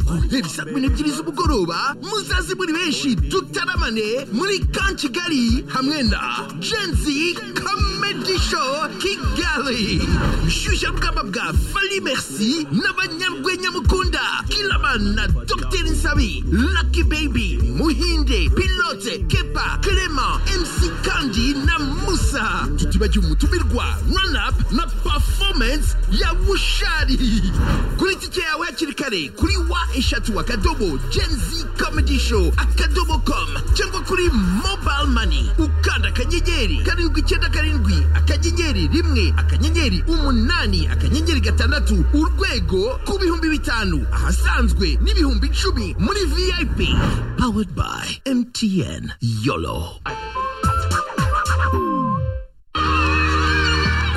guhera saa kumi n'ebyiri z'umugoroba muzaze muri benshi dutaramane muri kan kigali hamwe na genzi comedy show kigali shyushya rugamba bwa fali merci n'abanyarwenya mukunda kilaman na dr nsabi lucky baby muhinde pilote kepa clement mc kandi na musa tutibagiwe umutumirwa run up na performance ya bushari kuri tike yawe hakiri kare kuri wa eshatu akadobo genzi comedy show akadobo com cyangwa kuri mobile money ukanda akanyenyeri karindwi icyenda karindwi akanyenyeri rimwe akanyenyeri umunani akanyenyeri gatandatu urwego ku bihumbi bitanu ahasanzwe n'ibihumbi icumi muri vip powered by mtn yolo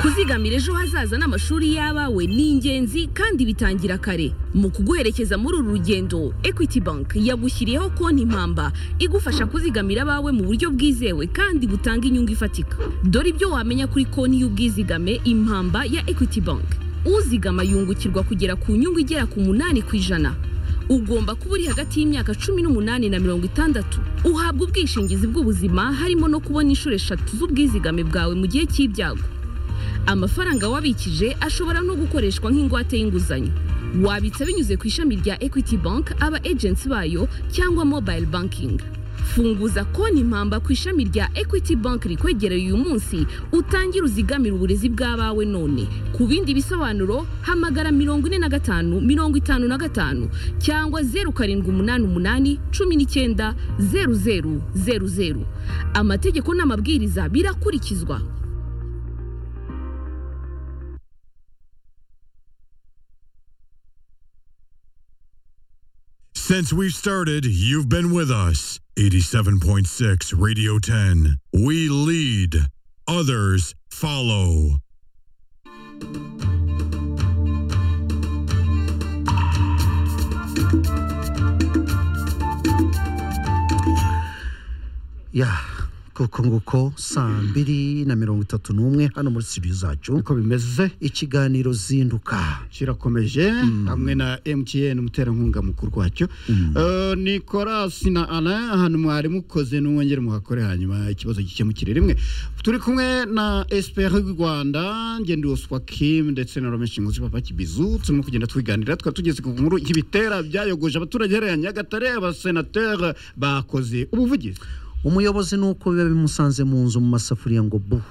kuzigamira ejo hazaza n'amashuri y'abawe ni ingenzi kandi bitangira kare mu kuguherekeza muri uru rugendo equity bank yagushyiriyeho konti impamba igufasha kuzigamira abawe mu buryo bwizewe kandi butanga inyungu ifatika dore ibyo wamenya kuri konti y'ubwizigame impamba ya equity bank uzigama yungukirwa kugera ku nyungu igera ku munani ku ijana ugomba kuba uri hagati y'imyaka cumi n'umunani na mirongo itandatu uhabwa ubwishingizi bw'ubuzima harimo no kubona inshuro eshatu z'ubwizigame bwawe mu gihe cy'ibyago amafaranga wabikije ashobora no gukoreshwa nk'ingwate y'inguzanyo wabitsa binyuze ku ishami rya equity bank aba agency bayo cyangwa mobile banking funguza konti impamba ku ishami rya equity bank rikwegereye uyu munsi utangire uzigamire uburezi bw'abawe none ku bindi bisobanuro hamagara mirongo ine na gatanu mirongo itanu na gatanu cyangwa zeru karindwi umunani umunani cumi n'icyenda zeru zeru zeru zeru amategeko n'amabwiriza birakurikizwa Since we've started, you've been with us. 87.6 Radio 10. We lead, others follow. ya koko nguko saa mbiri na mirongo itatu n'umwe hano muri studio zacu uko bimeze ikiganiro zinduka kirakomeje hamwe na emutiyeni umuterankunga mukuru wacyo Eh, nikorasi na ana ahantu mwari mukoze n'umwongere muhakore hanyuma ikibazo gikemukire rimwe turi kumwe na esiperi y'u rwanda ngendoswa kim ndetse na romeshi nkuzi papa kibizu turimo kugenda twiganira twari tugeze ku nkuru y'ibitera byayogoje abaturage hariya nyagatare abasenateri bakoze ubuvugizi umuyobozi ni uko biba bimusanze mu nzu mu masafuriya ngo bu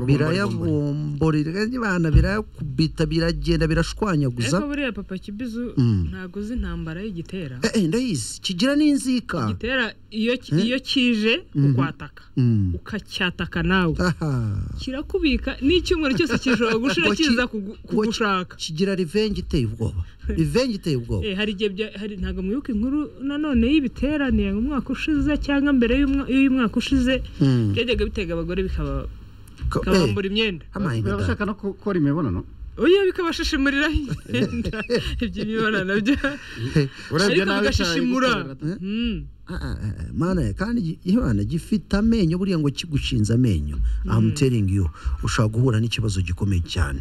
birayabomborera ibana birayakubita biragenda birashwanyaguza ariko buriya papa kibizu ntabwo uzi intambara y'igitera Eh, eh, ndayizi kigira n'inzika igitera iyo ki- iyo kije ukwataka Mm. ukacyataka nawe Aha. kirakubika n'icyumweru cyose kijoro gushira Ngo ki- kiza kugu- ngo ki- kugushaka kigira revenge iteye ubwoba revenge iteye ubwoba Eh, hari igihe bya- hari ntabwo mwibuka inkuru nanone y'ibiterane mu mwaka ushize cyangwa mbere y'umwa- y'umwaka ushize Mm. byajyaga bitega abagore bikaba- Ko- eh, bikabambura imyenda amahinga da. barashaka no gukora imibonano oya bikabashishimuriraho imyenda iby'imibonano byo ariko nabi cyane bigashishimura gukorera- Mm. Ah, ah, ah, mana kandi gi- imana gifite amenyo buriya ngo kigushinze amenyo I'm telling you ushobora guhura n'ikibazo gikomeye cyane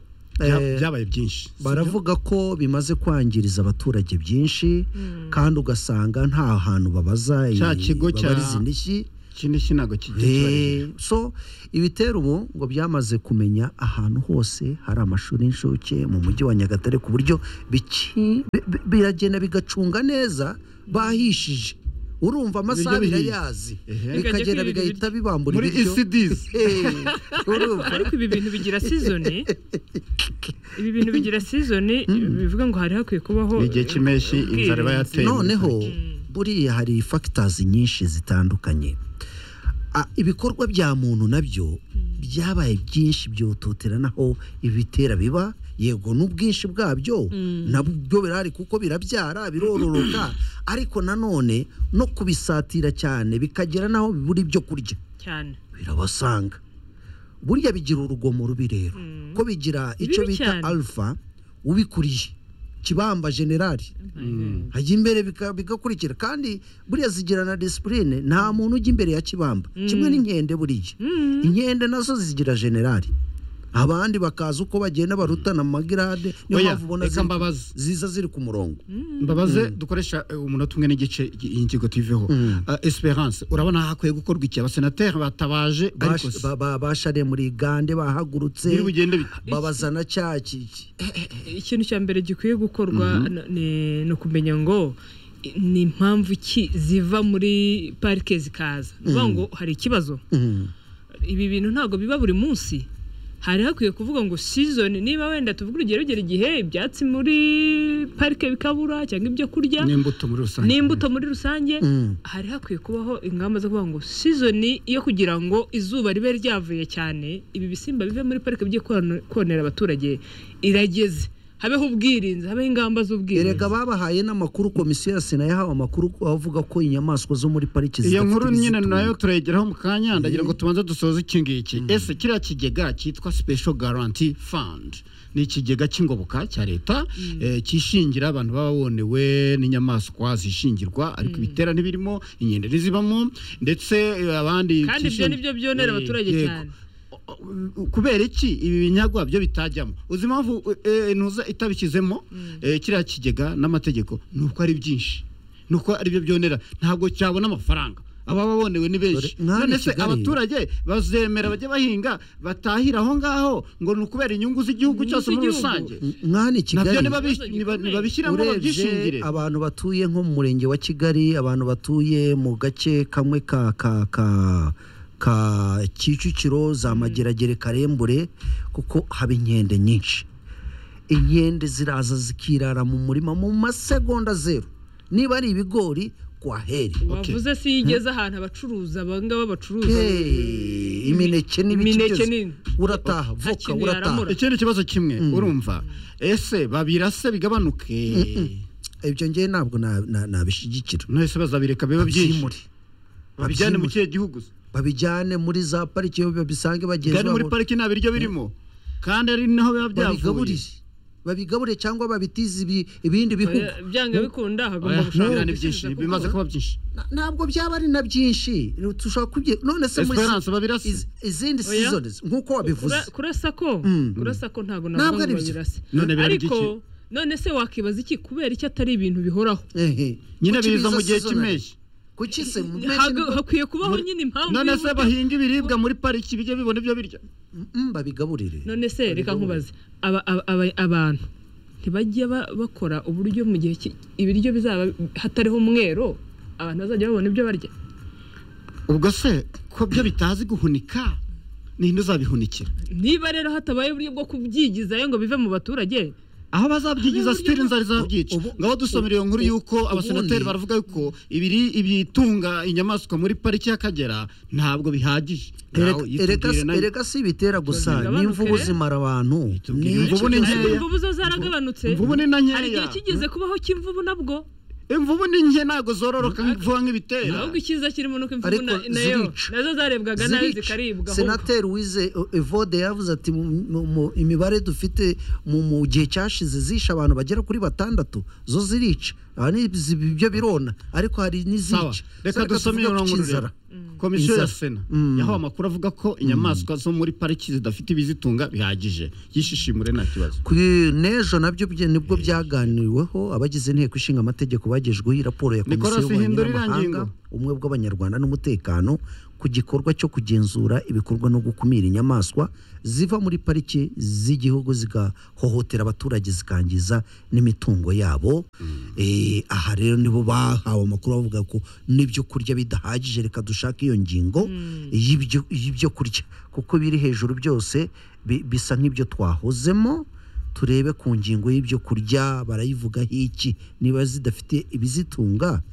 So, bya- eh, byabaye byinshi si byo? baravuga ko bimaze kwangiriza abaturage byinshi kandi ugasanga nta hantu babaza Cya i- kigo cya- babariza indishyi ikindi iki ntabwo kijya kibarizwa Eh, so ibitero ubu ngo byamaze kumenya ahantu hose hari amashuri y'incuke mu mujyi wa nyagatare ku buryo biki- bi- bi- biragenda bigacunga neza bahishije urumva amasaha Ibiryo bihiye. birayazi Ehe. bikagenda Bikajya kwiba bigahita ibiryo. bibambura muri ibiryo ecds Eh, urumva ariko ibi bintu bigira sizoni ibi bintu bigira sizoni bivuga ngo hari hakwiye kubaho Ni igihe cy'impeshyi inzara iba yateye muri noneho pariki. buriya hari factors nyinshi zitandukanye Ah, ibikorwa bya muntu nabyo byabaye byinshi byototera naho ibitera biba yego n'ubwinshi bwabyo nabwo birahari kuko birabyara birororoka ariko nanone no kubisatira cyane bikagera naho bibura ibyo kurya cyane birabasanga burya bigira urugomo rubi rero ko bigira Ni icyo bibi bita cyane. alpha ubikuriye kibamba generali hajya imbere bika- bigakurikira kandi buriya zigira na disipurine nta muntu ujya imbere ya kibamba kimwe n'inkende buriya inkende nazo zigira generali abandi bakaza uko bagenda barutana mu magirade niyo Oya, mpamvu ubona reka ziri- mbabaze. ziza ziri ku murongo mbabaze dukoresha eh, umunota umwe n'igice iyi iyi ngingo tuyiveho Ah, esperance urabona hakwiye gukorwa iki abasenateri batabaje ariko Bash- ba- ba- bashariye muri gande bahagurutse biri bugende bite babazana cya ki- ikintu cya mbere gikwiye gukorwa no- ni- ni ukumenya ngo i- ni impamvu ki ziva muri parike zikaza ni ukuvuga ngo hari ikibazo ibi bintu ntabwo biba buri munsi hari hakwiye kuvuga ngo season niba wenda tuvuga urugero rugera igihe ibyatsi muri parike bikabura cyangwa ibyo kurya n'imbuto muri rusange n'imbuto muri rusange hari hakwiye kubaho ingamba zo kuvuga ngo sizoni yo kugira ngo izuba ribe ryavuye cyane ibi bisimba bive muri parike bijye kona- konera abaturage irageze habeho ubwirinzi habeho ingamba erega z'ubwirinzi babahaye n'amakuru komisiyo ya sena yahawe amakuru avuga ko inyamaswa zo muri pariki iyo zidafite nkuru nyine ibizitunga. nayo turayigeraho mu kanya ndagira ngo tubanze dusoze iki ngiki ese kiriya kigega cyitwa special guarantee fund ni ikigega cy'ingoboka cya leta eh, cyishingira abantu baba bonewe n'inyamaswa zishingirwa ariko ibitera ntibirimo inkende ntizibamo ndetse eh, abandi kandi ibyo cyishingi- ni byo byonera Eh, abaturage yego. cyane kubera iki ibi binyagwa byo bitajyamo uzi impamvu eh, ntuza itabishyizemo eh, kiriya kigega n'amategeko ni uko ari byinshi ni uko ari byo byonera ntabwo cyabona amafaranga ababa bonewe ni benshi Dore, nk'aha i none se Kigali- abaturage bazemera bajye bahinga batahira aho ngaho ngo ni ukubera inyungu z'igihugu Inyungu cyose muri z'igihugu. rusange mwana i nabyo kigali nibabi- niba- nibabishyiramo babyishingire urebye abantu batuye nko mu murenge wa kigali abantu batuye mu gace kamwe ka ka ka ka kicukiro za mageragere karembure kuko haba inkende nyinshi inkende ziraza zikirara mu murima mu masegonda zeru niba ari ibigori kwa heri wavuze si iyo igeze ahantu abacuruza abangaba bacuruza Hey, imineke n'ibiki imineke byose. nini. urataha voka kintu urataha yaramura. ikindi kibazo kimwe urumva ese babirase bigabanuke ibyo ngewe ntabwo na- na- nabishyigikira nahise bazabireka biba byinshi babyimure babijyane mu Babyimure. kihe gihugu se? babijyane muri za pariki iyo babisange bagenzi kandi muri babo pariki nta biryo birimo kandi ari naho biba byavuye babigaburire babigaburire cyangwa babitize ibi- ibindi bihugu byanga bikunda hagomba Oya, gushaka ni byinshi igisubizo bimaze kuko- kuba byinshi Na- ntabwo byaba ari na byinshi tushobora kubye none se muri Esperance babirasa iz- izindi Oya. seasons nk'uko wabivuze Kura- kurasa ko kurasa ko ntabwo Ntabwo navuga ari ngo byo. babirase None biba ari ariko none se wakibaza iki kubera iki atari ibintu bihoraho Ehe. nyine Kuki biza biza mu gihe seasonal? cy'impeshyi kuki se mu mpeshyi Hago- nibwo- hakwiye kubaho nyine impamvu none se y'uburyo- bahinga ibiribwa muri pariki bijye bibona ibyo birya Mm, babigaburire none se reka nkubaze aba- aba- aba- abantu ntibajya ba- bakora uburyo mu gihe ki- ibiryo bizaba hatariho umwero abantu bazajya babona ibyo barya ubwo se ko byo bitazi guhunika ninde uzabihunikira niba rero hatabaye uburyo bwo kubyigizayo ngo bive mu baturage aho bazabyigiza uburyo sitiri bwo- nzari zabyica ubu- ngabo dusomera iyo nkuru ubu- yuko abasenateri ubundi- baravuga yuko ibiri ibitunga inyamaswa muri pariki y'akagera ntabwo bihagije Ereka- Nawe ereka yitubwire nayo. ereka si ibitera gusa Bigabanuke. n'imvubu zimara abantu Yitubwire Ni- imvubu ni nkeya imvubu zo zaragabanutse Imvubu ni na nkeya. hari igihe kigeze kubaho cy'imvubu nabwo imvubu ni nke ntabwo zororoka vuba nk'ibitera ahubwo icyiza kirimo nuko imvubu Ariko na- nayo zirica. nazo zarebwaga nabi Zirica. zikaribwa ahubwo. senateri wize uh, evode yavuze ati mu- mu- mu- imibare dufite mu mu gihe cyashize zishe abantu bagera kuri batandatu zo zirica aha ni izi- ibyo birona ariko sawa hari n'izica reka dusome iyo nkuru rero komisiyo ya sena yaho amakuru avuga ko inyamaswa zo muri pariki zidafite ibizitunga bihagije yishishimure nta kibazo kuri n'ejo nabyo bye- nibwo byaganiriweho abagize inteko ishinga amategeko bagejweho iyi raporo ya Nicolas, komisiyo y'ububanyi hindura iriya n'amahanga ngingo. umwe bw'abanyarwanda n'umutekano ku gikorwa cyo kugenzura ibikorwa no gukumira inyamaswa ziva muri pariki z'igihugu zigahohotera abaturage zikangiza n'imitungo yabo Eh, aha rero nibo bahawe amakuru bavuga ko n'ibyo kurya bidahagije reka dushake iyo ngingo y'ibyo y'ibyo kurya kuko biri hejuru byose bi- bisa nk'ibyo twahozemo turebe ku ngingo y'ibyo kurya barayivugaho iki niba zidafite ibizitunga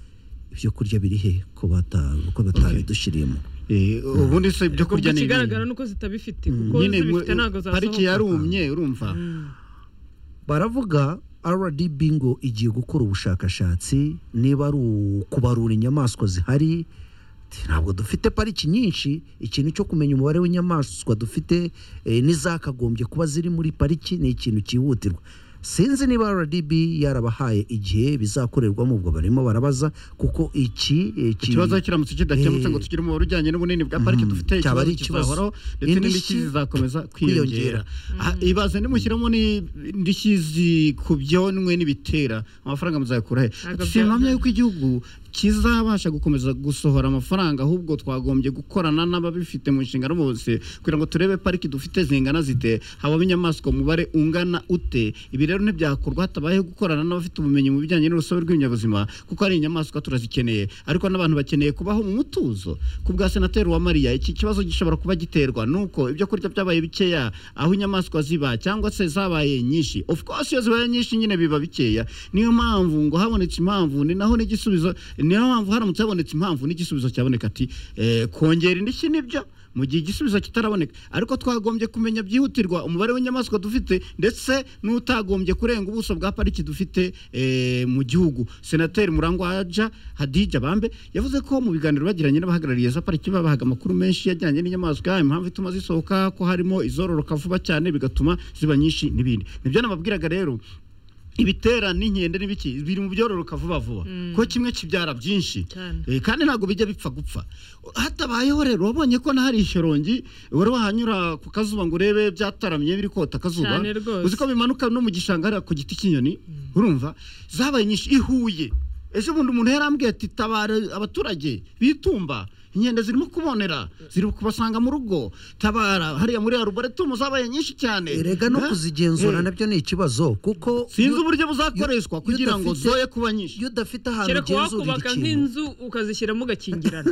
ibyo kurya biri he ko bata- ko batabidushyiriyemo Eh, ubundi se ibyo ubwo kurya ni ikigaragara ibintu. nuko zitabifite kuko nyine mu- zibifite ntabwo zasohoka pariki yarumye urumva baravuga rdb ngo igiye gukora ubushakashatsi niba ari ukubarura inyamaswa zihari ntabwo dufite pariki nyinshi ikintu cyo kumenya umubare w'inyamaswa dufite eh, n'izakagombye kuba ziri muri pariki ni ikintu cyihutirwa sinzi niba rdb yarabahaye igihe bizakorerwamo ubwo barimo barabaza kuko iki iki- ikibazo kiramutse kidakemutse Eh, ngo tugire umubare ujyanye n'ubunini bwa pariki dufite ikibazo cyaba ari ikibazo. kizahoraho ndetse n'indishyi Indishyi zizakomeza kwiyongera. kwiyongera Ah, ibaze nimushyiramo n'indishyi zikubyonwe n'ibitera amafaranga muzayakura he Ntabwo Ati, simpamya bya- yuko igihugu kizabasha gukomeza gusohora amafaranga ahubwo twagombye gukorana n'ababifite mu nshingano bose kugira ngo turebe pariki dufite zingana zite habamo inyamaswa umubare ungana ute ibi rero ntibyakorwa hatabayeho gukorana n'abafite ubumenyi mu bijyanye n'urusobe rw'ibinyabuzima kuko hari inyamaswa turazikeneye ariko n'abantu bakeneye kubaho mu mutuzo ku bwa senateri wa mariya iki kibazo gishobora kuba giterwa nuko ibyo kurya byabaye bikeya aho inyamaswa ziba cyangwa se zabaye nyinshi of course iyo zibaye nyinshi nyine biba bikeya niyo mpamvu ngo habonetse impamvu ni naho n'igisubizo niyo mpamvu haramutse habonetse impamvu n'igisubizo cyaboneka ati eh, kongera indishyi nibyo mu gihe igisubizo kitaraboneka ariko twagombye kumenya byihutirwa umubare w'inyamaswa dufite ndetse n'utagombye kurenga ubuso bwa pariki dufite eh, mu gihugu senateri murangwa haja hadija bambe yavuze ko mu biganiro bagiranye n'abahagarariye za pariki babahaga amakuru menshi yajyanye n'inyamaswa impamvu ituma zisohoka ko harimo izororoka vuba cyane bigatuma ziba nyinshi n'ibindi nibyo nababwiraga rero ibitera n'inkende n'ibiki biri mu byororoka vuba vuba ko kimwe kibyara byinshi Cyane. Eh, kandi ntabwo bijya bipfa gupfa hatabayeho rero wabonye ko nahari ishorongi wari wahanyura ku kazuba ngo urebe byataramye biri kota akazuba Cyane rwose. uzi ko bimanuka no mu gishanga hariya ku giti cy'inyoni urumva zabaye nyinshi ihuye ejo bundi umuntu yarambwiye ati tabara abaturage bitumba inkende zirimo kubonera ziri kubasanga mu rugo tabara hariya muri arboretumu zabaye nyinshi cyane erega no Eh, kuzigenzura eh. nabyo ni ikibazo kuko sinzi iyo- uburyo buzakoreshwa iyo kugira ngo udafite- zoye kuba nyinshi iyo udafite ahantu kereka ugenzurira wakubaka ikintu nk'inzu ukazishyiramo ugakingirana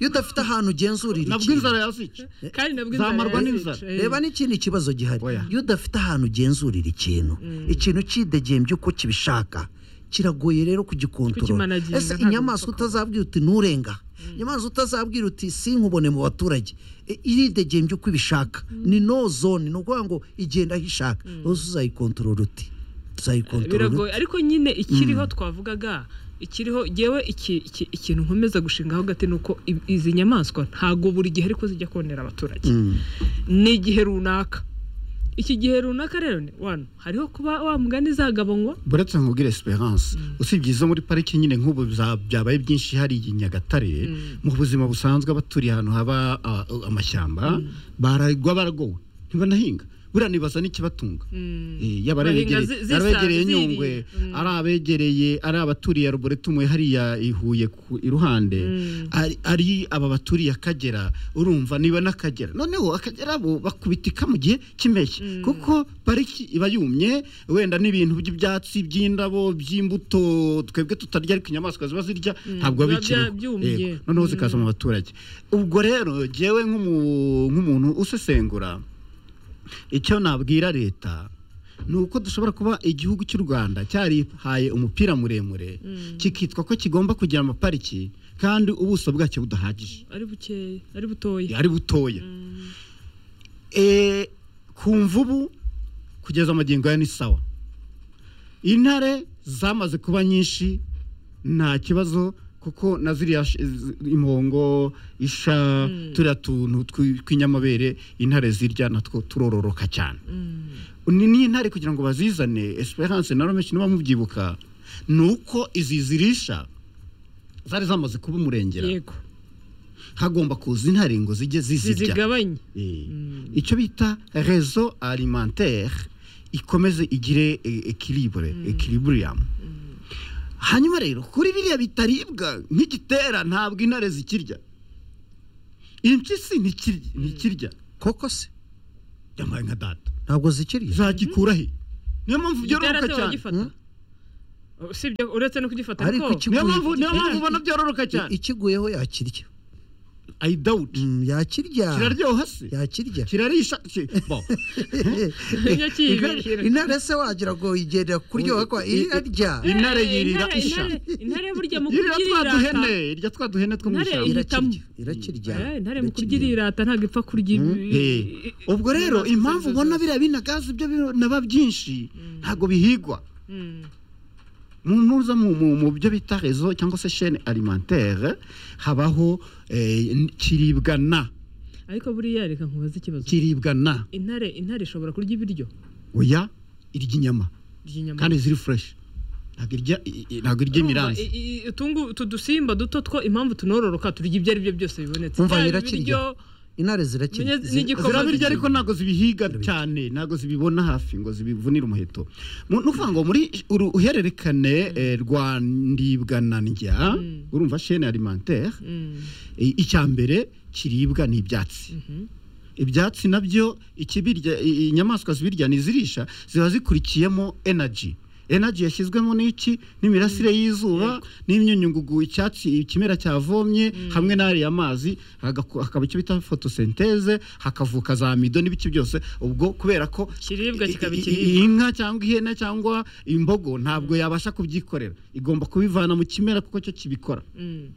iyo udafite ahantu ugenzurira nabwo ikintu inzara yazica kandi nabwo Zamarwa inzara n'inzara. yazica, eh. reba n'ikindi kibazo gihari Oya. iyo udafite ahantu ugenzurira ikintu ikintu cyidegembye uko kibishaka kiragoye rero kugikontorora Kukimanaginga ese ntabwo inyamaswa bipfa kuba. utazabwira uti nturenga inyamaswa utazabwira uti sinkubone mu baturage E, iridegembye uko ibishaka ni no zone ni ukuvuga ngo igenda aho ishaka rwose uzayikontorora uti uzayikontorora biragoye ariko nyine ikiriho twavugaga ikiriho yewe iki- iki- ikintu nkomeza gushingaho gati ni uko i- izi nyamaswa ntago buri gihe ariko zijya konera abaturage ni igihe runaka iki gihe runaka rero ni wano hariho kuba wa mugani zagabanywa buretse nkubwire esperance usibye izo muri pariki nyine nk'ubu za- byabaye byinshi hari i nyagatare mu buzima busanzwe abaturiye ahantu haba a- amashyamba baragwa baragowe ntibanahinga buriya nibaza n'ikibatunga Eh, yaba ari Bahinga abegereye- zi- zisa- ari abegereye ziriye. nyungwe Mm. ari abegereye ari abaturiye arboretumu hariya ihuye ku iruhande ari- ari aba baturiye akagera urumva niba n'akagera noneho akagera bo bakubitika mu gihe cy'impeshyi kuko pariki iba yumye wenda n'ibintu by'ibyatsi by'indabo by'imbuto twebwe tutarya ariko inyamaswa ziba zirya ntabwo biba biba bya- bikiriho byumye. Yego. noneho zikaza mu baturage ubwo rero jyewe nk'umu- nk'umuntu usesengura icyo nabwira leta ni uko dushobora kuba igihugu cy'u rwanda cyarihaye umupira muremure kikitwa ko kigomba kugira amapariki kandi ubuso bwacyo budahagije ari bukeya ari butoya ari butoya Eh, ku mvubu kugeza amagingo aya ni sawa intare zamaze kuba nyinshi nta kibazo kuko na ziriya sh- z- impongo isha turiya tuntu twi- tw'inyamabere intare zirya natwo turororoka cyane ni n'intare kugira ngo bazizane esperance na romeshi niba mubyibuka ni uko izi zirisha zari zamaze kuba umurengera yego hagomba kuza intare ngo zijye zizirya zizigabanye Eh, icyo bita rezo alimentaire ikomeze igire ekiribure ekiriburiyamu hanyuma rero kuri biriya bitaribwa nk'igitera ntabwo intare zikirya impyisi ntikirya ntikirya koko se yambaye nka data ntabwo zikiriye zagikura he niyo mpamvu igitera byororoka cyane turagifata usibye uretse no kugifata Ariko ariko iki- niyo mpamvu niyo mpamvu Igitera- ubona byororoka cyane ikiguyeho yakirya i doubt Mm, yakirya kiraryoha se yakirya kirarisha ki- bo. ntijya kiyibirira. intare se wagira ngo igendera kuryoha kwa irarya intare Eh, yirira intare- isha intare- intare burya mu irya kurya irata. twaduhene irya twaduhene two mu Intare ishyamba ihitamo. irakirya irakirya Eh, intare mu kurya irirata ntabwo ipfa kurya ibi- Eh, ubwo rero inyamaswa impamvu izo ubona zose. biriya binagazi byo binaba byinshi ntabwo bihigwa Mm. mu nuza mu mu- mu byo bita rezo cyangwa se shene alimentaire habaho eh, n- kiribwa na ariko buriya reka nkubaze ikibazo kiribwa na intare intare ishobora kurya ibiryo oya irya inyama ry'inyama kandi ziri fureshi ntabwo irya i- i- ntabwo irya imiranzi Urumva, i- i- utungu utu dusimba duto two impamvu tunororoka turya ibyo ari byo byose bibonetse Umva, Yaba irakirya. ibiryo intare zirakina Menye- n'igikoma zirabirya ariko ntabwo zibihiga cyane ntabwo zibibona hafi ngo zibivunire umuheto Mu- ni ukuvuga ngo muri uru uhererekane eh, rwa ndibwa na ndya urumva shene alimentaire Mm, I- icya mbere kiribwa ni ibyatsi ibyatsi nabyo ikibirya i- inyamaswa zibirya ntizirisha ziba zikurikiyemo energy energy yashyizwemo n'iki n'imirasire y'izuba n'imyunyungugu icyatsi ikimera cyavomye hamwe n'ariya mazi hagaku- hakaba icyo bita photosynthese hakavuka za amido n'ibiki byose ubwo kubera ko Ikiribwa kikaba i- i- ikiribwa. i- inka cyangwa ihene cyangwa imbogo ntabwo yabasha kubyikorera igomba kubivana mu kimera kuko cyo kibikora mm.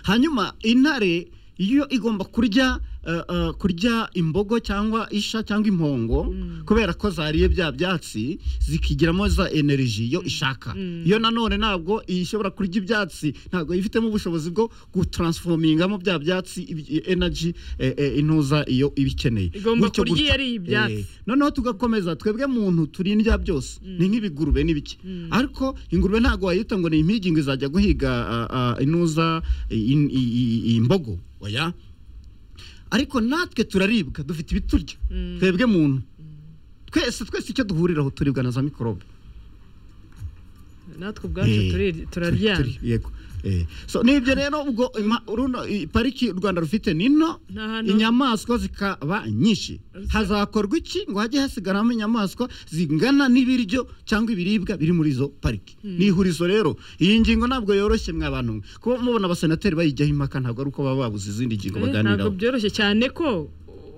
hanyuma intare iyo igomba kurya eh, eh, kurya imbogo cyangwa isha cyangwa impongo kubera ko zariye bya byatsi zikigiramo za energy yo ishaka yo nanone ntabwo ishobora kurya ibyatsi ntabwo ifitemo ubushobozi bwo gutaransifomingamo bya byatsi ibi- energy eh, eh, intuza iyo ibikeneye Igomba Gutyo kurya iyo gutyo. yariye ibyatsi. Eh, noneho tugakomeza twebwe muntu turindya byose ni nk'ibigurube n'ibiki ariko ingurube ntabwo wayita ngo ni impigi ngo izajya guhiga ah, ah, inuza i- i- i- i- imbogo oya ariko natwe turaribwa dufite ibiturya twebwe muntu twese twese icyo duhuriraho turibwa na za mikorobe natwe ubwacu Eh, turi- Turi- turaryana turi- yego Eh, so nibyo rero ubwo ima- runo i- pariki u rwanda rufite nino Ni ahantu- inyamaswa zikaba nyinshi hazakorwa iki ngo hajye hasigaramo inyamaswa zingana n'ibiryo cyangwa ibiribwa biri muri izo pariki ni ihurizo rero iyi ngingo ntabwo yoroshye mwa bantu mwe kuba mubona abasenateri bayijyaho impaka ntabwo ari uko baba babuze izindi ngingo Eh, ntabwo baganiraho byoroshye cyane ko uh,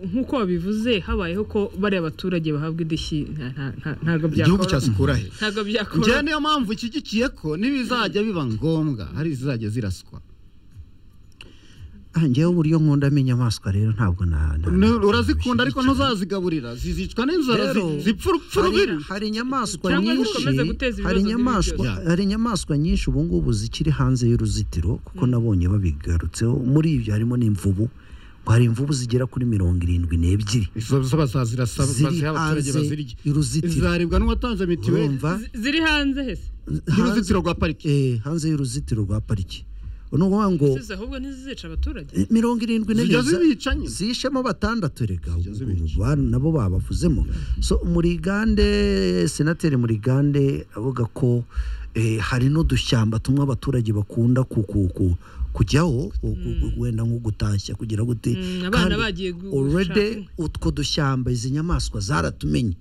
nk'uko wabivuze habayeho ko bariya baturage bahabwa indishyi nta- nta- nta- ntabwo igihugu byakora cyazikura he ntabwo njyewe byakora niyo mpamvu ishyigikiye ko ntibizajya biba ngombwa hari izizajya ziraswa njyewe uburyo nkundamo inyamaswa rero ntabwo na na- Ni- urazikunda ariko ntuzazigaburira zizicwa n'inzara zi- Rero, zipfa urupfu hari- rubiri hari inyamaswa Cyangwa nyinshi zikomeze guteza ibibazo hari bibi inyamaswa byose. hari inyamaswa nyinshi ubu ngubu zikiri hanze y'uruzitiro kuko nabonye babigarutseho muri ibyo harimo n'imvubu ngo hari imvubu zigera kuri mirongo irindwi n'ebyiri izo zo bazazirasa Ziri baziha abaturage hanze bazirye y'uruzitiro. izaribwa n'uwatanze mitiweli urumva ziri hanze hese hanze, y'uruzitiro rwa pariki eh, hanze y'uruzitiro rwa pariki ni ukuvuga ngo Ziza ahubwo ntizizica abaturage eh, mirongo irindwi Zijya n'ebyiri za- zibica nyine. zishemo batandatu reka ubu ba- nabo babavuzemo so murigande senateri murigande avuga ko eh, hari n'udushyamba tumwe abaturage bakunda ku- ku- ku- kujyaho ku- ku- ku- wenda nko gutashya kugira gute Mm, abana Kandi bagiye gu- already gushaka. utwo dushyamba izi nyamaswa zaratumenye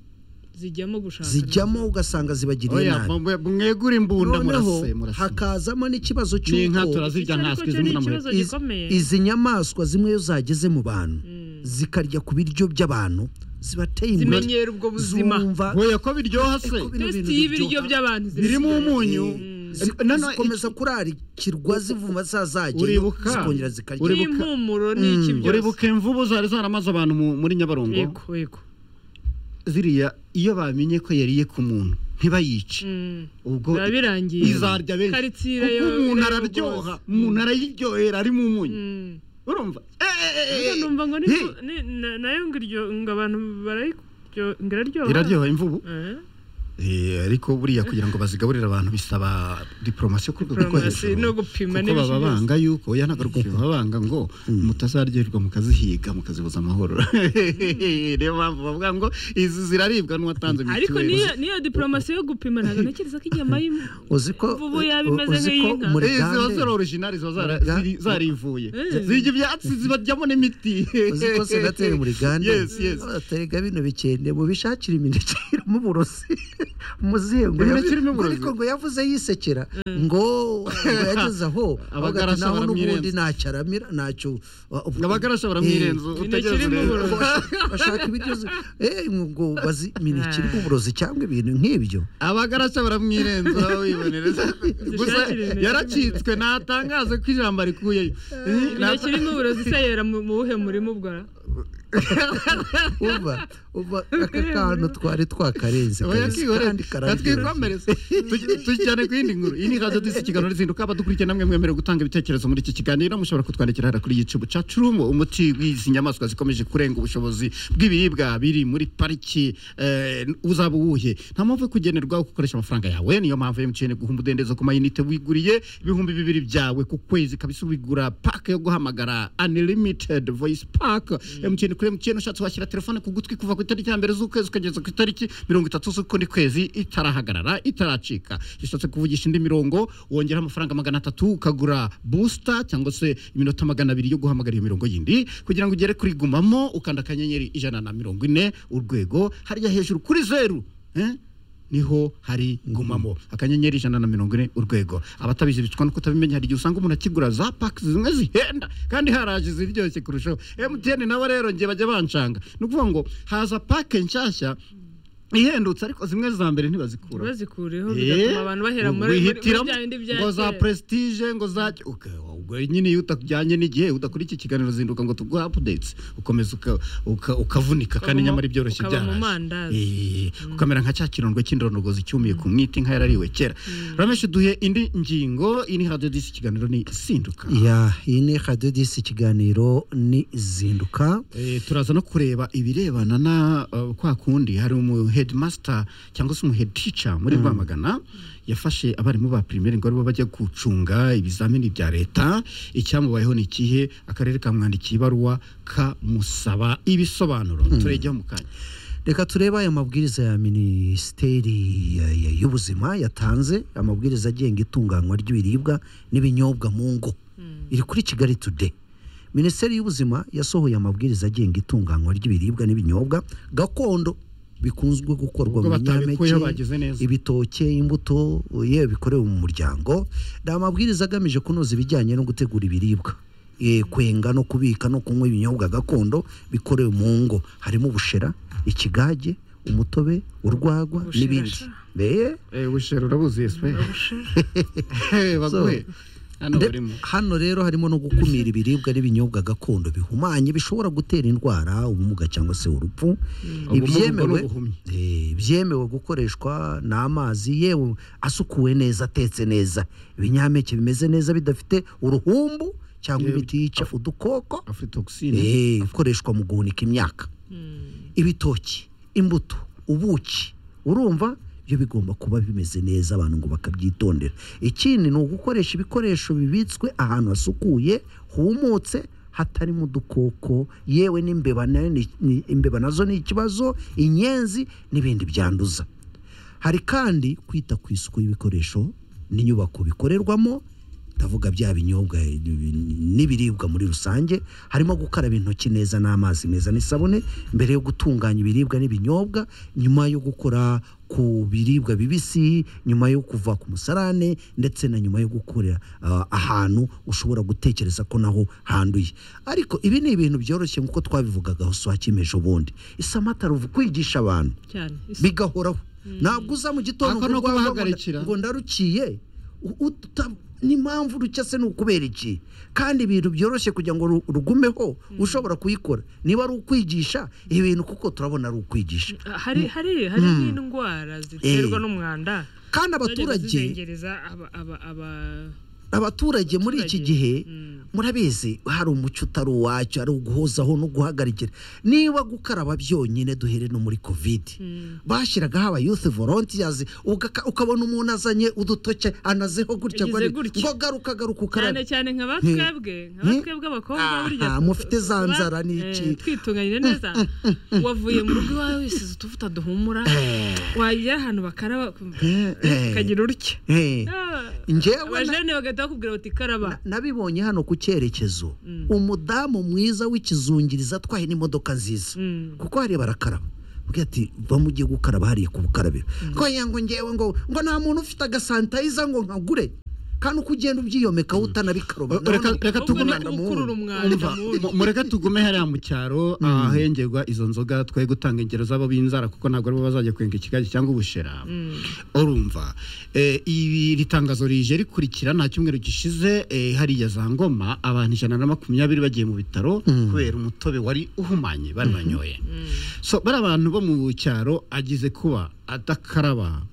zijyamo gushaka zijyamo ugasanga zibagiriye oya nabi mwe- mwegure imbunda noneho murase murase hakazamo n'ikibazo n'inka cy'uko turazirya Iki ariko ntaswe cyo ni zimwe na mwe ikibazo Iz- gikomeye. izi nyamaswa zimwe iyo zageze mu bantu zikarya ku biryo by'abantu zibateye zimenyera ubwo buzima zumva oya ko biryoha se Eko bino bintu tesiti y'ibiryo biryoha. by'abantu birimo umunyu Zi- Eh, noneho zikomeza kurarikirwa zivuma zazajye Uribuka? zikongera zikarya Uribuka? n'impumuro n'iki iki- byose uribuka imvubu zari zaramaze abantu mu- muri nyabarongo yego yego ziriya iyo bamenye ko yariye ku muntu ntibayice Mm. ubwo biba birangiye izarya benshi Karitsiye kuko yo- umuntu yo- araryoha rwose. umuntu arayiryohera ari mu munyu Mm. urumva Eh, eh, eh, Ariko eh, numva ngo ni- hey. ni- na- nayo ngo iryo ngo abantu barayiryo ngo iraryoha iraryoha imvubu Eh? Eh, ariko buriya kugira ngo bazigaburire abantu bisaba diplomasi yo ku rwego rwo Diplomasi hejuru no gupima kuko n'ibiki baba byose. banga yuko oya ntabwo ari gupima baba banga ngo mutazaryoherwa mukazihiga mukazibuza amahoro niyo mpamvu bavuga ngo izi ziraribwa n'uwatanze ariko mitiweli niyo niyo diplomasi yo gupima ntabwo ntekereza ko inyama y'inka uziko Imvubu yaba imeze nk'iy'inka. muri Eh, ziba zari originali ziba zara- Muriga- ziri- zarivuye Eh. zirya ibyatsi zibaryamo n'imiti uziko senateri muri gande Yes, yes. abatega bino bikende mubishakira imineke irimo uburozi muzihe ngo Imineke yavu- irimo uburozi? ariko ngo yavuze yisekera ngo ngo yageze aho Abagarasa abagati naho baramwirenza." n'ubundi ntacyo aramira ntacyo uh, ubu- abagarasha baramwirenza utegereze irimo rero. uburozi. bashaka ibiryo zi- eh, ngo bazi imineke irimo uburozi cyangwa ibintu nk'ibyo abagarasa baramwirenza wibonereza gusa Dushakire yaracitswe natangaze ko ijambo arikuyeyo Eh, imineke irimo uburozi se yera mu mu buhe murimo ubwo ra? uva uva aka kantu twari twakarenze oya kabisa kandi kararyoshye twikomereze tujyane ku yindi nkuru iyi ni ikaze disi ikiganiro rizinduka abadukurikiye namwe mwemerewe gutanga ibitekerezo muri iki kiganiro mushobora kutwandikira hariya kuri YouTube cacu rumo umuti w'izi nyamaswa zikomeje kurenga ubushobozi bw'ibiribwa biri muri pariki eh, uzaba uwuhe nta mpamvu yo kugenerwa gukoresha amafaranga yawe niyo mpamvu MTN guha umudendezo ku mayinite wiguriye ibihumbi bibiri byawe ku kwezi kabisa ubigura paka yo guhamagara unlimited voice pack MTN kuri MTN ushatse washyira telefone ku gutwi kuva ku itariki ya mbere z'ukwezi ukageza ku itariki mirongo itatu z'ukundi kwezi itarahagarara itaracika ushatse kuvugisha indi mirongo wongera amafaranga magana atatu ukagura booster cyangwa se iminota magana abiri yo guhamagara iyo mirongo yindi kugira ngo ugere kuri gumamo ukanda akanyenyeri ijana na mirongo ine urwego harya hejuru kuri zeru eh? niho hari gumamo akanyenyeri ijana na mirongo ine urwego abatabizi bicwa no kutabimenya hari igihe usanga umuntu akigura za paki zimwe zihenda kandi haraje ziryoshye kurushaho emutiyeni nabo rero ngiye bajya bancanga ni ukuvuga ngo haza pake nshyashya ihendutse ariko zimwe za mbere ntibazikura bazikureho Eh, bigatuma abantu bahera muri muri wihitiramo bya bindi bya ngo za kera. prestige ngo za uka- ubwo nyine iyo utajyanye n'igihe udakora iki kiganiro zinduka ngo tuguhe updates ukomeza uka- uka- ukavunika kandi mu- nyamara ibyoroshye ukaba mu mandazi. Eh, ukamera nka cya kirondwe cy'indondogozi cyumiye ku mwiti nka yarariwe kera ramesh duhe indi ngingo iri hadiyo disi ikiganiro ni sinduka ya iyi ni radiyo disi ikiganiro ni zinduka Eh, turaza no kureba ibirebana na eh, kwa kundi hari umu headmaster cyangwa se umu head teacher muri Rwamagana yafashe abarimu ba primaire ngo aribo bajya gucunga ibizamini bya leta icyamubayeho ni ikihe akarere kamwandikiye ibaruwa kamusaba ibisobanuro turejyaho mu kanya reka turebe aya mabwiriza ya minisiteri ya- ya- y'ubuzima yatanze amabwiriza agenga itunganywa ry'ibiribwa n'ibinyobwa mu ngo iri kuri kigali today minisiteri y'ubuzima yasohoye amabwiriza agenga itunganywa ry'ibiribwa n'ibinyobwa gakondo bikunzwe gukorwa Ubwo mu batabikuyeho binyampeke bagize neza. ibitoke imbuto yewe bikorewe mu muryango ni amabwiriza agamije kunoza ibijyanye no gutegura ibiribwa Eh, kwenga no kubika no kunywa ibinyobwa gakondo bikorewe mu ngo harimo ubushera ikigage umutobe urwagwa Ubushera n'ibindi sha. Eh, eh ushero urabuzi yeswe baguhe hano nde- barimo hano rero harimo no gukumira ibiribwa n'ibinyobwa gakondo bihumanye bishobora gutera indwara ubumuga cyangwa se urupfu Ubumuga ibyemewe n'ubuhumyi. Eh, byemewe gukoreshwa ni amazi yewe asukuwe neza atetse neza ibinyampeke bimeze neza bidafite uruhumbu cyangwa ibitica udukoko aflitoxine Eh, ikoreshwa mu guhunika imyaka ibitoki imbuto ubuki urumva byo bigomba kuba bimeze neza abantu ngo bakabyitondera ikindi ni ugukoresha ibikoresho bibitswe ahantu hasukuye humutse hatarimo udukoko yewe n'imbeba nayo ni- ni- imbeba nazo ni ikibazo inyenzi n'ibindi byanduza hari kandi kwita ku isuku y'ibikoresho n'inyubako bikorerwamo ndavuga bya binyobwa eh, n'ibiribwa muri rusange harimo gukaraba intoki neza n'amazi meza n'isabune mbere yo gutunganya ibiribwa n'ibinyobwa nyuma yo gukora ku biribwa bibisi nyuma yo kuva ku musarane ndetse na nyuma yo gukorera ah, ahantu ushobora gutekereza ko naho handuye ariko ibi ni ibintu byoroshye nk'uko twabivugaga uswakimeje ubundi isamata ruvu kwigisha abantu cyane Isi- bigahoraho ntabwo uza mu gitondo Ako ni ngo urwaye ngo nda- ukubahagarikira. ngo ndarukiye U- uta- n'impamvu urucya se ni ukubera iki kandi ibintu byoroshye kugira ngo ru- rugumeho ushobora kuyikora niba ari ukwigisha ibintu kuko turabona ari ukwigisha hari hari hari n'indwara ziterwa n'umwanda kandi zagenda abaturage zizengereza aba aba aba abaturage muri iki Abaturage. gihe Mm. murabizi hari umuco utari uwacyo ari uguhozaho no guhagarikira niba gukaraba byonyine duhere no muri kovide bashyiragaho aba youth volunteers ugaka- ukabona umuntu azanye udutoke anazeho gutya ngo Yagize ari- gutya. ngo garuka garuka cyane ukarabe cyane nka batwebwe nka batwebwe abakobwa Aha, burya mufite za nzara Eh, n'iki? twitunganyije neza wavuye mu rugo iwawe wisize utuvuta duhumura wagera ahantu bakaraba ukagira urutya Eh, Ah, njyewe na- abajene bagahita bakubwira bati karaba nabibonye hano ku cyerekezo umudamu mwiza w'ikizungiriza atwaye n'imodoka nziza kuko hariya barakaraba ubwira ati bamugiye gukaraba hariya ku bukarabiro ngo ya ngo ngewe ngo ngo nta muntu ufite agasanitayiza ngo nkagure kandi uko ugenda ubyiyomeka utanabikaroma Reka- nabona- reka ahubwo ni tugumane ugukurura umwanda Umva, mubi mu- mureke tugume hariya mu cyaro ahengerwa izo nzoga twe gutanga ingero z'abo b'inzara kuko ntabwo aribo bazajya kwenga ikigage cyangwa ubushera urumva Eh, ibi iri tangazo rije rikurikira nta cyumweru gishize eh, hariya za ngoma abantu ijana na makumyabiri bagiye mu bitaro kubera umutobe wari uhumanye bari banyoye so bari abantu bo mu cyaro agize kuba adakaraba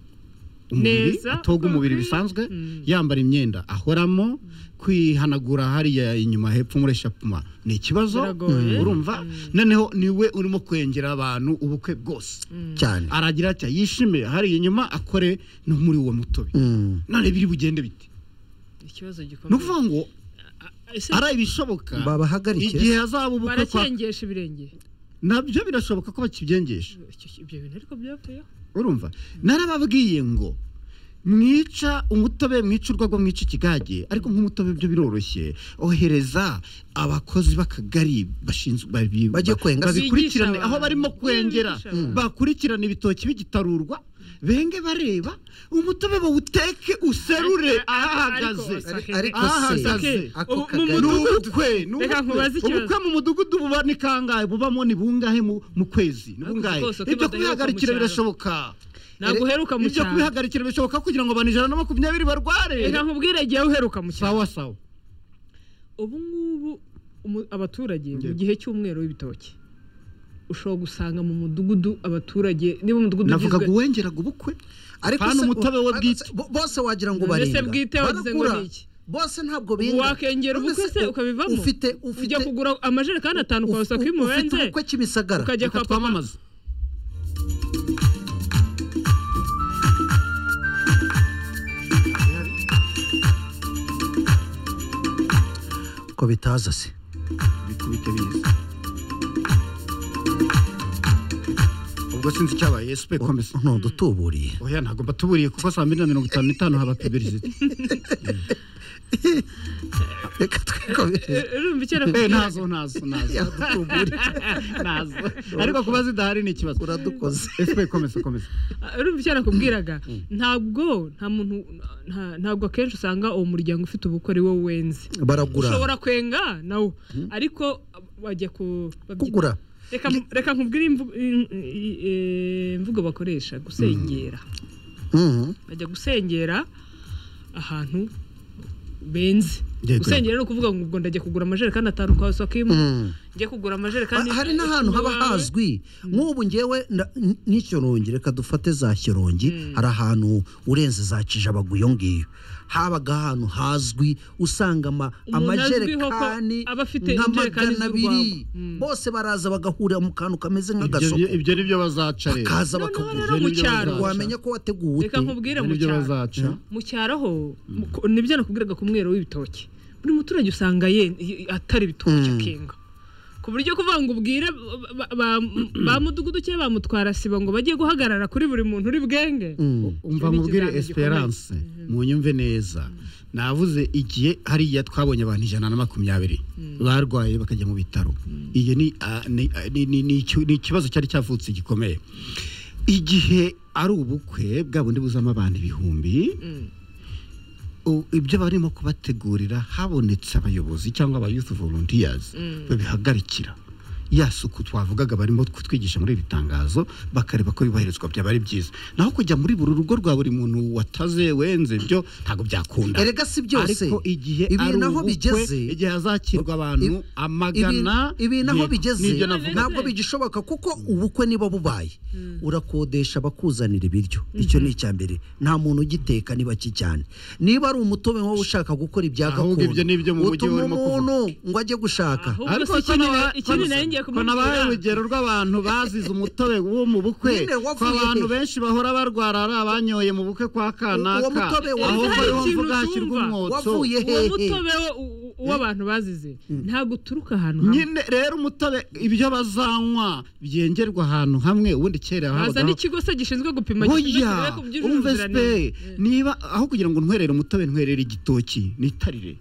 umubiri Neza, atoga umubiri uko bikwiye. bisanzwe yambara imyenda ahoramo kwihanagura hariya inyuma hepfo muri shapuma ni ikibazo Biragoye. Mm. urumva noneho niwe urimo kwengera abantu ubukwe bwose cyane aragira atya yishimire hariya inyuma akore no muri uwo mutobe Mm. none biri bugende bite ikibazo ni gikomeye ukuvuga ngo Ese ari ibishoboka Babahagarike. igihe hazaba ubukwe kwa baracengesha ibirenge nabyo birashoboka ko bakibyengesha Icyo- ibyo bintu ariko byavuyeho urumva narababwiye ngo mwica umutobe mwica urwagwa mwica ikigage ariko nk'umutobe byo biroroshye ohereza abakozi b'akagari bashinzwe babi- Bajye kwenga. babikurikirane Bigisha aho abantu. barimo kwengera Bigisha abantu. bakurikirane ibitoki bigitarurwa benge bareba umutobe bawuteke userure Ariko- ahahagaze ariko- ariko ahahagaze se Ahagaze. ako Ubu- mu ni kagari mudugudu- ubukwe ni Reka ubukwe. nkubaze ikibazo. ubukwe mu mudugudu buba ni kangahe bubamo ni bungahe mu mu kwezi ni Ariko bungahe rwose ko ibyo badaheruka mu kubihagarikira cyaro. birashoboka ntabwo uheruka mu ibyo cyaro kubihagarikira bishoboka kugira ngo abantu ijana na makumyabiri barware reka nkubwire igihe uheruka mu cyaro sawa sawa ubu ngubu umu- abaturage mu Yego. gihe cy'umweru w'ibitoki ushobora gusanga mu mudugudu abaturage niba umudugudu navuga ngo uwengeraga ubukwe ariko Hano se- umutobe we bwite. bo- bose wagira ngo Mbese barenga bwite wagize ngo Barakura. ni iki? bose ntabwo benga wakengera None ubukwe se se u- ukabivamo ufite ufite ujya kugura amajerekani atanu kwa uf- sako ufite imubenze ubukwe kibisagara ukajya reka kwa papa twamamaze ko bitaza se bikubite biza ubwo sinzi icyabaye esipe komesa ntudutuburiye oya ntabwo batuburiye kuko saa mbiri na mirongo itanu n'itanu haba puberizite reka twikomereze urumva icyo eh arakubwira ntazo ntazo ntazo yadutuburiye ntazo ariko kuba zidahari ni ikibazo uradukoze esipe komesa komesa urumva icyo arakubwiraga ntabwo nta muntu nta- ntabwo akenshi usanga uwo muryango ufite ubukwe ari wo wenze baragura ushobora kwenga nawo ariko bajya ku babyita- kugura reka reka nkubwire imvu- i- i- eh, imvugo bakoresha gusengera Mhm. bajya gusengera ahantu benze Yego. gusengera ni ukuvuga ngo ubwo ndajya kugura amajerekani atanu kwa sokimu njye kugura Ha- amajerekani hari n'ahantu haba icumi wawe. hazwi nk'ubu ngewe nda- n- n'ikirongi reka dufate za kirongi hari ahantu urenze za kijabagu iyo ngiyo habaga ahantu hazwi usanga ama- Umuntu azwiho ko amajerekani aba afite nka injerekani magana abiri z'urwango. Mm. bose baraza bagahurira mu kantu kameze Ibyo- nk'agasoko ibyo ni byo bazaca rero bakaza noneho bakagura rero mu Ibyo cyaro bazaca. wamenya ko wateguwe reka ute nkubwire ibyo mu ni byo cyaro bazaca mu cyaro ho mu- ko- nibyo nakubwiraga ku mwero w'ibitoki buri muturage usanga ye y- atari ibitoki akenga ku buryo kuvuga ngo ubwire ba- ba- ba- ba mudugudu cyangwa ba mutwara sibo ngo bajye guhagarara kuri buri muntu uri bwenge umva Icyo ni mubwire ikizamini esperance munyumve neza navuze igihe hariya twabonye abantu ijana na makumyabiri barwaye bakajya mu bitaro iyo ni ah, ni- ah, ni- ni- ni iki- ni ikibazo cyari cyavutse gikomeye igihe ari ubukwe bwa bundi buzamo abantu ibihumbi u- ibyo barimo kubategurira habonetse abayobozi cyangwa aba youth volunteers babihagarikira ya suku twavugaga barimo kutwigisha muri iri tangazo bakareba ko yubahirizwa byaba ari byiza naho kujya muri buri rugo rwa buri muntu wataze wenze ibyo ntabwo byakunda erega si byose ariko igihe ibi ari naho ubukwe, bigeze igihe hazakirwa abantu Ibi- amagana ibi ibi naho yego, bigeze nibyo navuga ntabwo bigishoboka kuko ubukwe niba bubaye urakodesha bakuzanira ibiryo icyo ni icya mbere nta muntu ugiteka niba kijyane niba ari umutobe wowe ushaka gukora ibya Ahubwo gakondo ibyo ni ibyo mu mujyi utuma urimo kuvuga. umuntu ngo ajye gushaka Ahubwo ariko si ko ikindi naba- na- ikindi nayo ngiye ko nabaye kumubwira. urugero rw'abantu bazize umutobe wo mu bukwe Nyine wavuye ko abantu he? benshi bahora barwara ari abanyoye mu bukwe kwa kanaka Uwo mutobe wa- ahubwo Hari niho ikintu mvuga hashyirwa utumva. umwotso wavuye uwo hehe mutobe wo- u- u- w'abantu bazize ntabwo uturuka ahantu hamwe nyine rero umutobe ibyo bazanywa byengerwa ahantu hamwe ubundi kera haza habagaho n'ikigo se gishinzwe gupima Oya, ku byujuje umve ubuziranenge sipe niba aho kugira ngo ntwerere umutobe ntwerere igitoki nitarire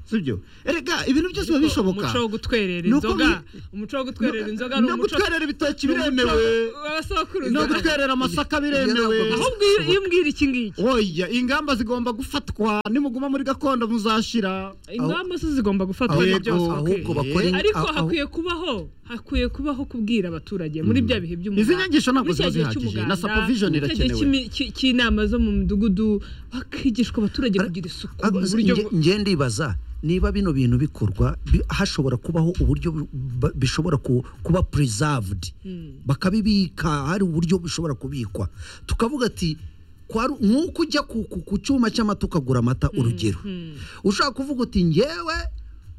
sibyo erega ibintu byose biba bishoboka umuco wo gutwerera Ni uko inzoga mwi- umuco wo gutwerera inzoga ni no umuco gutwerera ibitoki ni umuco biremewe w'abasokuruza. no gutwerera amasaka biremewe ahubwo iyo- iyo umbwira iki ngiki oya ingamba zigomba gufatwa nimuguma muri gakondo muzashira ingamba zo zigomba gufatwa Ahubwo- ni byose ahubwo okay. bakore ariko aho- hakwiye kubaho hakwiye kubaho kubwira abaturage muri bya bihe by'umuganda Izi nyigisho ntabwo muri cya ziba gihe zihagije, na cy'umuganda, supervision muri cya gihe irakenewe. cy'imi- cy- cy'inama zo mu midugudu bakigishwa abaturage kugira isuku mu Nge- buryo bwo- nge ndibaza niba bino bintu bikorwa bi- hashobora kubaho uburyo bu- ba- bishobora ku- kuba preserved bakabibika hari uburyo bishobora kubikwa tukavuga ati kwari- nk'uko ujya ku ku- ku cyuma cy'amata ukagura amata urugero ushobaka kuvuga uti ngewe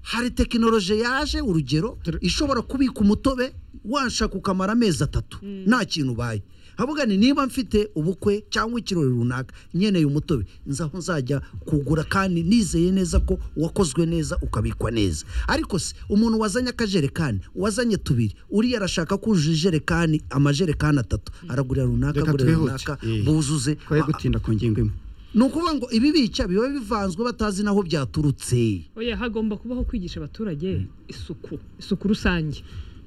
hari tekinoloji yaje urugero ishobora kubika umutobe washaka ukamara amezi atatu nta kintu ubaye havuga ni niba mfite ubukwe cyangwa ikirori runaka nkeneye umutobe nzaho nzajya kugura kandi nizeye neza ko wakozwe neza ukabikwa neza ariko se umuntu wazanye akajerekani wazanye tubiri uriya arashaka kuzuza ijerekani amajerekani atatu aragurira runaka Reka agurira twihute. runaka Eh. buzuze twe gutinda ku ngingo imwe ni ukuvuga ngo ibi bica biba bivanzwe batazi n'aho byaturutse oya hagomba kubaho kwigisha abaturage isuku isuku rusange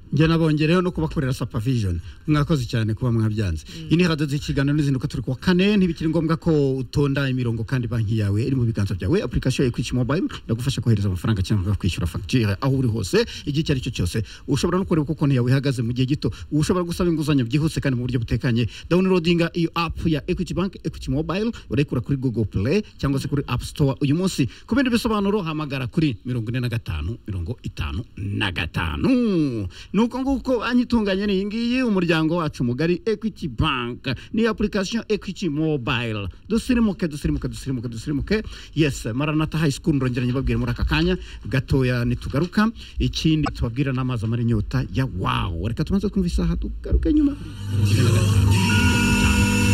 njye nabongereho no kubakorera supervision mwakoze cyane kuba mwabyanze iyi ni hadoze ikiganiro n'izinduka turi kuwa kane ntibikiri ngombwa ko utonda imirongo kandi banki yawe iri mu biganza byawe application ya Equity Mobile iragufasha kohereza amafaranga cyangwa kwishyura fagitire aho uri hose igihe icyo ari cyo cyose ushobora no kureba uko konti yawe ihagaze mu gihe gito ushobora gusaba inguzanyo byihuse kandi mu buryo butekanye downloadinga iyo app ya Equity Bank Equity Mobile urayikura kuri Google Play cyangwa se kuri App Store uyu munsi ku bindi bisobanuro hamagara kuri mirongo ine na gatanu mirongo itanu na gatanu ni uko nguko anyitunganye n'iyi ngiyi umuryango wacu mugari equity bank ni application equity mobile dusirimuke dusirimuke dusirimuke dusirimuke yes maranata high school ndongera nyibabwire muri aka kanya gatoya nitugaruka ikindi tubabwira n'amazi amara inyota ya wawu reka tumaze kumva isaha tugaruke nyuma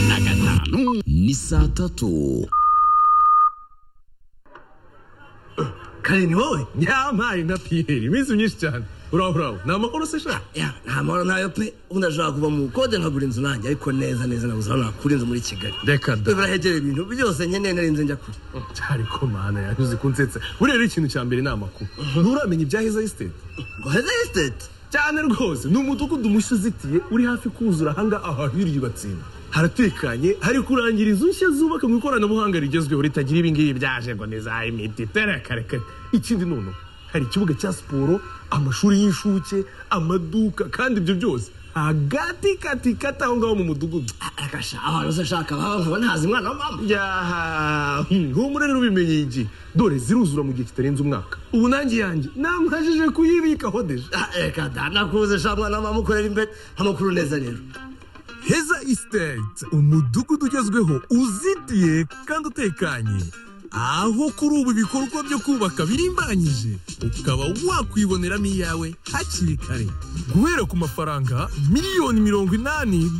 na gatanu ni saa tatu kare ni wowe nyamaye na piyeri iminsi myinshi cyane uraho uraho ni amahoro se shaka ya nta mahoro ntayo pe ubu ndashobora kuva mu bukode nkagura inzu nanjye ariko neza neza nabuze aho nakura inzu muri kigali reka we da barahegereye ibintu byose nkeneye narinze njya kure cyari ko mana yanyuze kunsetsa buriya rero ikintu cya mbere ni amakuru nturamenya ibya heza esiteti ngo heza esiteti cyane rwose ni umudugudu mushya uzitiye uri hafi kuzura ahangaha ahahiriye batsinda haratekanye hari kurangira inzu nshya zubaka mu ikoranabuhanga rigezweho ritagira ibingibi byaje ngo ni za imiti terekarekare ikindi noneho hari ikibuga cya siporo amashuri y'incuke amaduka kandi ibyo byose hagati kati kati aho ngaho mu mudugudu agasha ahantu se ashaka haba nkaba ntazi umwana wa mama yaha humura rero ubimenye iki dore ziruzura mu gihe kitarenze umwaka ubu nanjye yanjye namajije kuyibikaho deje Ah, reka da nakuze sha mwana wa mama ukorera imbere amakuru neza rero heza isitete umudugudu ugezweho uzitiye kandi utekanye aho kuri ubu ibikorwa byo kubaka birimbanyije ukaba wakwiboneramo iyawe hakiri kare guhera ku mafaranga miliyoni mirongo inani